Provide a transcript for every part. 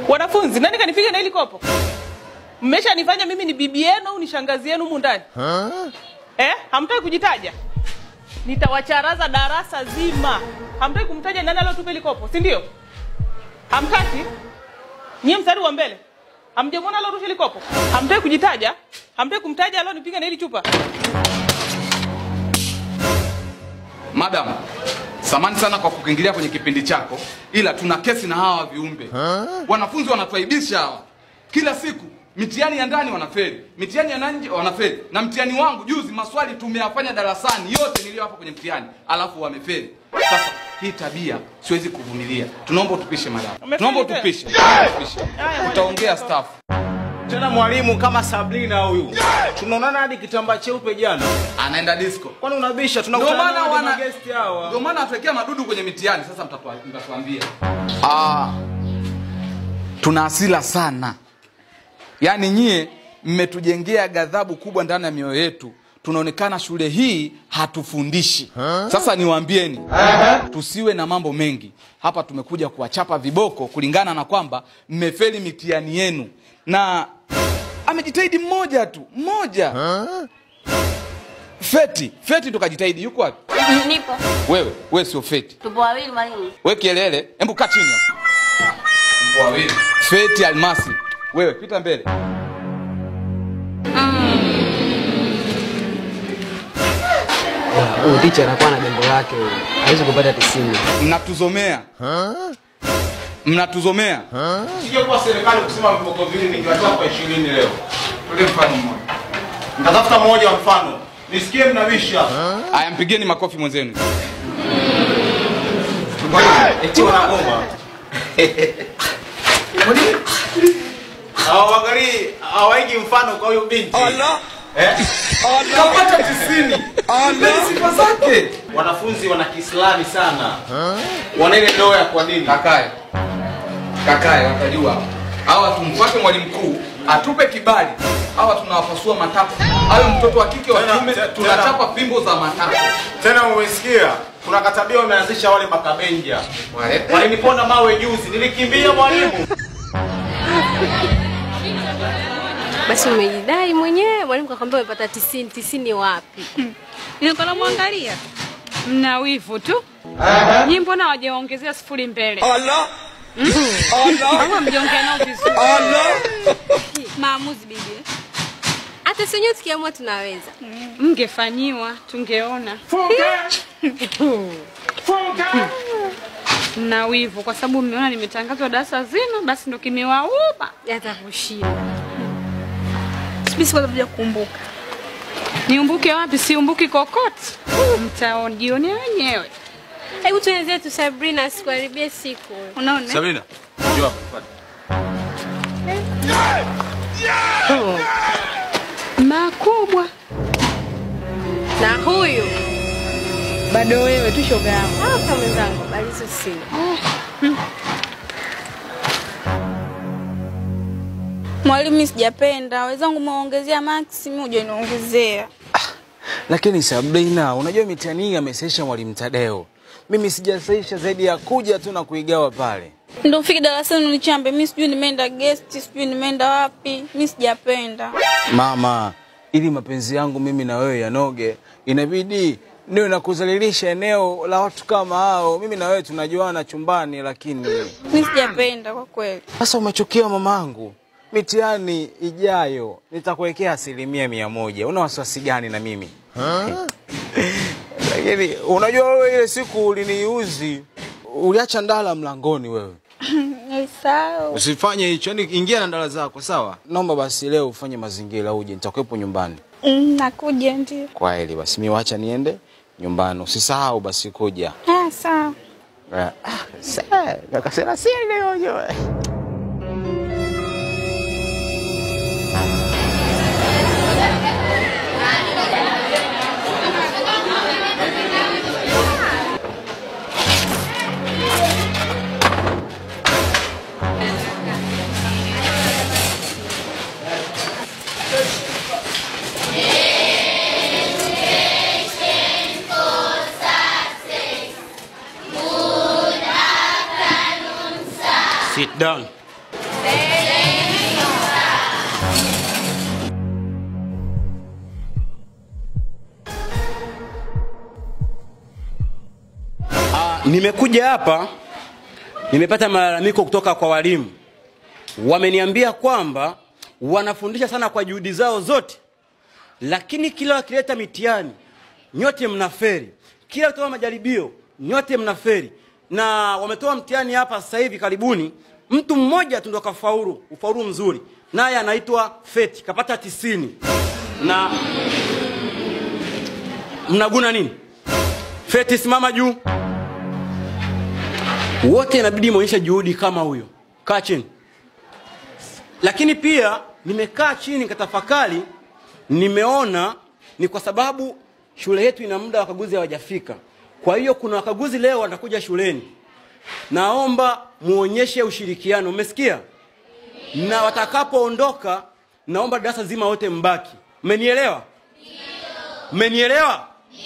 Wanafunzi, nani kanipiga na hili kopo? Mmeshanifanya mimi ni bibi yenu au ni shangazi yenu humu ndani? Eh, hamtaki kujitaja? Nitawacharaza darasa zima. Hamtaki kumtaja nani aliyotupa hili kopo, si ndio? Hamtaki? Nyie mstari wa mbele. Hamjamwona alorusha hili kopo? Hamtaki kujitaja? Hamtaki kumtaja alionipiga na hili chupa? Madam, samani sana kwa kukiingilia kwenye kipindi chako, ila tuna kesi na hawa viumbe. Wanafunzi wanatuaibisha hawa kila siku. Mitihani ya ndani wanafeli, mitihani ya nje wanafeli, na mtihani wangu juzi maswali tumeyafanya darasani yote niliyowapa kwenye mtihani, alafu wamefeli. Sasa hii tabia siwezi kuvumilia. Tunaomba utupishe madam, Umefeli tunaomba tena? utupishe, utupishe. Haya, Utaongea staff. Tena mwalimu kama Sabrina huyu. Tunaonana hadi kitambaa cheupe jana. Anaenda disco. Kwani unabisha? Ndio Tunakutana maana na wana guest hawa. ndio maana watuwekea madudu kwenye mitihani. Sasa mtatua- mtatuambia. Ah, tuna hasira sana, yaani nyie mmetujengea ghadhabu kubwa ndani ya mioyo yetu. Tunaonekana shule hii hatufundishi. Sasa niwaambieni, tusiwe na mambo mengi hapa. Tumekuja kuwachapa viboko kulingana na kwamba mmefeli mitihani yenu, na amejitahidi mmoja tu, mmoja Feti, Feti tukajitahidi. Yuko wapi? Nipo. Wewe, wewe sio Feti. Tupo wawili mwalimu. We kielele, hebu kaa chini hapo. Feti Almasi, wewe pita mbele. Huyu ticha anakuwa na jambo lake, huyu. hawezi kupata tisini. Mnatuzomea, mnatuzomea. Sije kwa serikali kusema viboko vile ningiwatoa kwa 20 leo. Tule mfano mmoja. Nitatafuta mmoja wa mfano. Nisikie mnabisha. Aya, mpigeni makofi mwenzenu. Eti wanagoma. Hawaangalii, hawaigi mfano kwa huyu binti. Eh? Kapata tisini. Ndio sifa zake. Wanafunzi wana Kiislamu sana. Wana ile ndoa ya kwa dini. Kakae, kakae, watajua hawa. Tumfuate mwalimu mkuu atupe kibali. Hawa tunawapasua matako, awe mtoto wa kike wa Tena- kiume, tena- tunachapa fimbo za matako. Tena umesikia? Kuna katabia wameanzisha wale makabenja. Wale Waliniponda mawe juzi, nilikimbia mwalimu. Basi umejidai mwenyewe, mwalimu kakwambia umepata tisini. Tisini wapi? Nilikuwa namwangalia mna wivu tu. Nyinyi mbona wajaongezea sifuri mbele? Kama mjaongea nao vizuri. Maamuzi bibi. Hata si wenyewe tukiamua tunaweza. Mngefanyiwa tungeona. Mna wivu kwa sababu mmeona nimetangazwa darasa zima, basi ndo kimewauma. Hata kushinda. Sibisi kwanza kuja kukumbuka. Niumbuke wapi? Siumbuki kokote. Mtaonjionea wenyewe. Hebu tuelezee tu Sabrina, asikuharibie siku. Unaona? Sabrina, njoo hapa. fuata. Makubwa. Na huyu Bado wewe tu shoga yangu. hapa mwenzangu, habari hizo sina. Mwalimu, mimi sijapenda. Wenzangu mwaongezea maksi, mimi hujaniongezea. Lakini Sabrina, unajua mitihani hii amesaisha mwalimu Tadeo. Mimi sijasaisha zaidi ya kuja tu na kuigawa pale. Ndio ufike darasani unichambe. Mimi sijui nimeenda guest, sijui nimeenda wapi. Mimi sijapenda. Mama, ili mapenzi yangu mimi na wewe yanoge, inabidi niwe na kuzalilisha eneo la watu kama hao. Mimi na wewe tunajuana chumbani, lakini Mimi sijapenda kwa kweli. sasa umechukia mamangu. Mitihani ijayo nitakuwekea asilimia mia moja. Una wasiwasi gani na mimi? Lakini unajua wewe, ile siku uliniuzi, uliacha ndala mlangoni wewe. Sawa. Usifanye hicho, yani ingia na ndala zako, sawa? Naomba basi leo ufanye mazingira uje, nitakuwepo nyumbani. Mm, nakuja ndio. Kwa heli basi, mi wacha niende nyumbani, usisahau basi kuja. Ah, sawa. Ah, sa- kaka Selassie leo unajua. Sit down. Nimekuja hapa nimepata malalamiko kutoka kwa walimu. Wameniambia kwamba wanafundisha sana kwa juhudi zao zote, lakini kila wakileta mitihani nyote mnaferi, kila wakitoa majaribio nyote mnaferi. Na wametoa mtihani hapa sasa hivi karibuni, mtu mmoja tu ndo kafaulu ufaulu mzuri, naye anaitwa Feti kapata tisini. Na mnaguna nini? Feti, simama juu. Wote inabidi muonyeshe juhudi kama huyo. Kaa chini. Lakini pia nimekaa chini nikatafakari, nimeona ni kwa sababu shule yetu ina muda wakaguzi hawajafika. Kwa hiyo kuna wakaguzi leo watakuja shuleni. Naomba muonyeshe ushirikiano, umesikia? Na watakapoondoka, naomba darasa zima wote mbaki. Mmenielewa? Mmenielewa?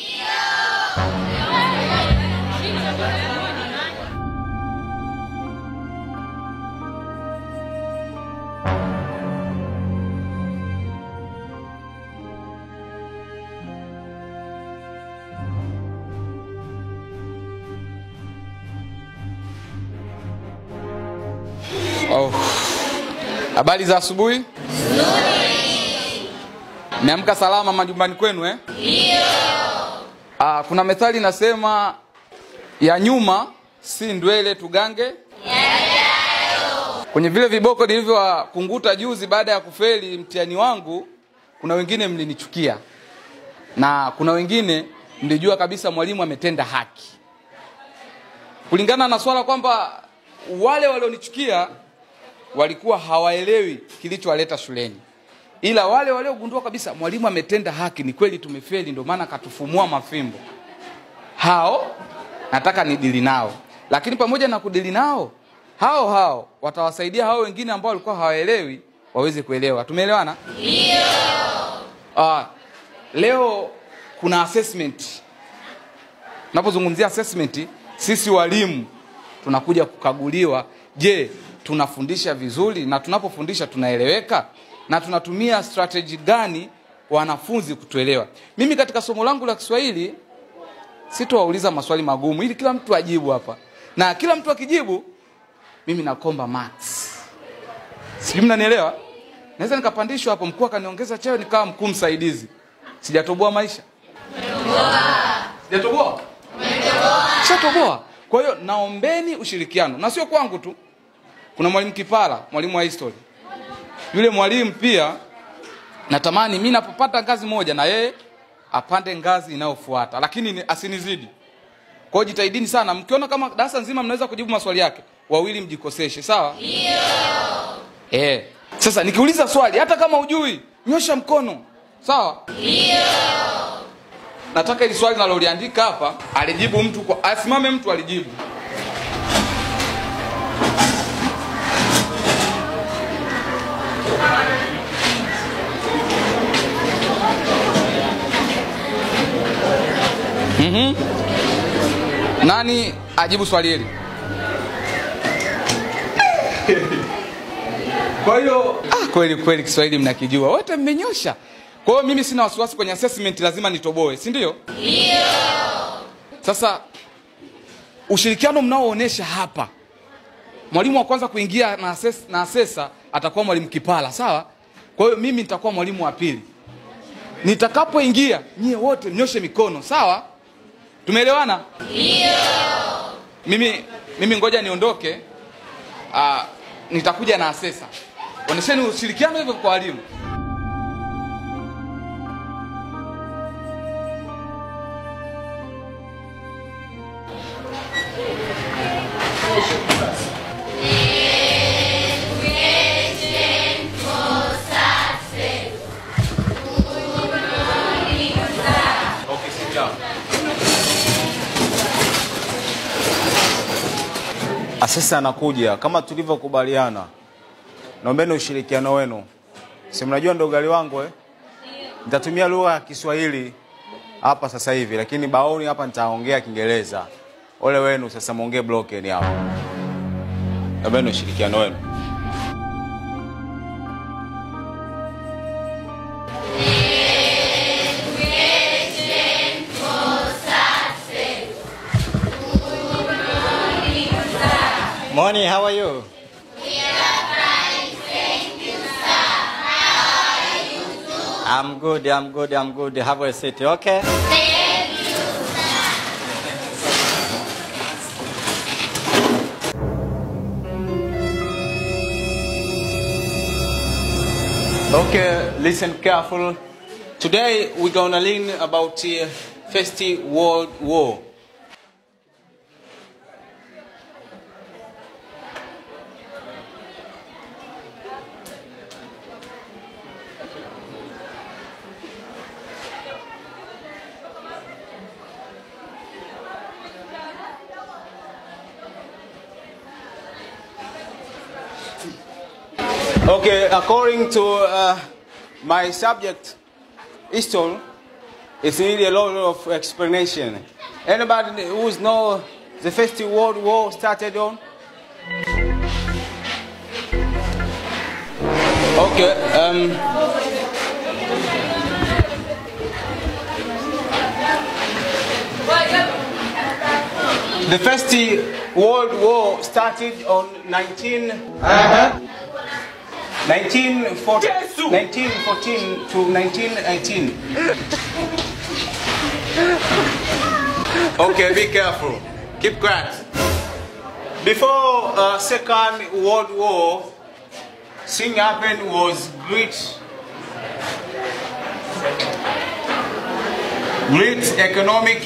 Oh. Habari za asubuhi. Meamka salama majumbani kwenu eh? Ndio. Ah, kuna methali inasema ya nyuma si ndwele tugange kwenye vile viboko nilivyowakunguta juzi baada ya kufeli mtihani wangu, kuna wengine mlinichukia na kuna wengine mlijua kabisa mwalimu ametenda haki, kulingana na swala kwamba wale walionichukia walikuwa hawaelewi kilichowaleta shuleni, ila wale waliogundua kabisa mwalimu ametenda haki, ni kweli tumefeli, ndio maana katufumua mafimbo, hao nataka nidili nao. Lakini pamoja na kudili nao, hao hao watawasaidia hao wengine ambao walikuwa hawaelewi waweze kuelewa. Tumeelewana? Ndio. Ah, leo kuna assessment. Tunapozungumzia assessment, sisi walimu tunakuja kukaguliwa, je, tunafundisha vizuri na tunapofundisha tunaeleweka na tunatumia strategy gani wanafunzi kutuelewa. Mimi katika somo langu la Kiswahili sitowauliza maswali magumu ili kila mtu ajibu hapa, na kila mtu akijibu mimi nakomba max. Sijui mnanielewa? Naweza nikapandishwa hapo, mkuu akaniongeza cheo nikawa mkuu msaidizi. Sijatoboa maisha? Sijatoboa? Shatoboa. Kwa hiyo naombeni ushirikiano, na sio kwangu tu. Kuna mwalimu Kipala, mwalimu wa history. Yule mwalimu pia natamani mimi napopata ngazi moja na yeye apande ngazi inayofuata, lakini ni- asinizidi. Kwa hiyo jitahidini sana, mkiona kama darasa nzima mnaweza kujibu maswali yake, wawili mjikoseshe, sawa? Ndio. Eh. Sasa nikiuliza swali hata kama hujui, nyosha mkono. Sawa? Ndio. Nataka ili swali naloliandika hapa alijibu mtu kwa asimame mtu alijibu. Mhm. Nani ajibu swali hili? Kwa hiyo ah, kweli kweli Kiswahili mnakijua wote, mmenyosha. Kwa hiyo mimi sina wasiwasi kwenye assessment, lazima nitoboe, si ndio? Ndio. Sasa ushirikiano mnaoonyesha hapa, mwalimu wa kwanza kuingia na assess, na assessor atakuwa mwalimu Kipala, sawa? Kwa hiyo mimi nitakuwa mwalimu wa pili. Nitakapoingia nyie wote mnyoshe mikono, sawa? Tumeelewana? Ndio. Mimi mimi ngoja niondoke. Ah, nitakuja na assessor. Onesheni ushirikiano hivyo kwa walimu. Asesa anakuja kama tulivyokubaliana. Naombeni ushirikiano wenu. Si mnajua ndo ugali wangu eh? Nitatumia lugha ya Kiswahili hapa sasa hivi, lakini baoni hapa nitaongea Kiingereza. Ole wenu sasa, muongee broken hapa. Naombeni ushirikiano wenu. Morning, how are you? I'm good, I'm good, I'm good. Have a seat, okay? Okay, listen careful. Today we're gonna learn about the First World War. Okay, according to uh, my subject, history, it's really a lot of explanation. Anybody who know the First World War started on? Okay, um, the First World War started on 19. 1914, 1914 to 1918. Okay, be careful. Keep quiet. Before uh, Second World War, thing happened was great, great economic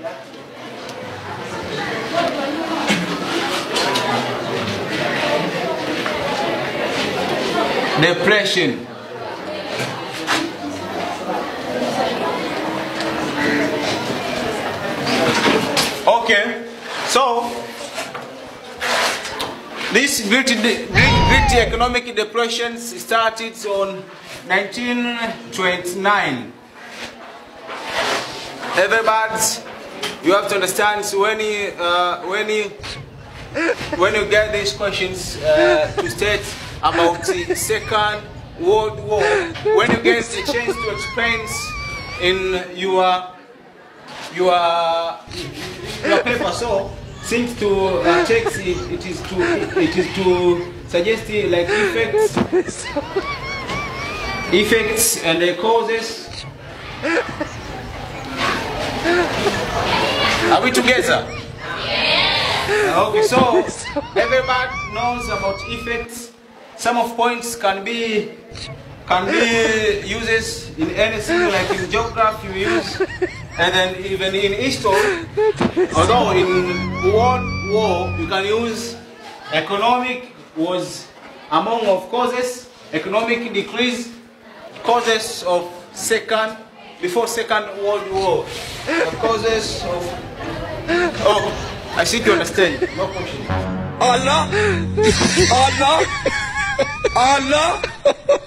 depression. Okay, so this great, great, great economic depression started on 1929. Everybody, you have to understand so when you, uh, when you, when you get these questions uh, to state about the Second World War, when you get the chance to explain in your your your paper, so since to uh, text it, it is to it is to suggest uh, like effects, effects and the causes. Are we together? Okay, so everybody knows about effects. Some of points can be can be uses in anything like in geography we use, and then even in history. Although in World War you can use economic was among of causes, economic decrease, causes of second before Second World War, the causes of oh I think you understand. No question. Allah! Allah! Allah!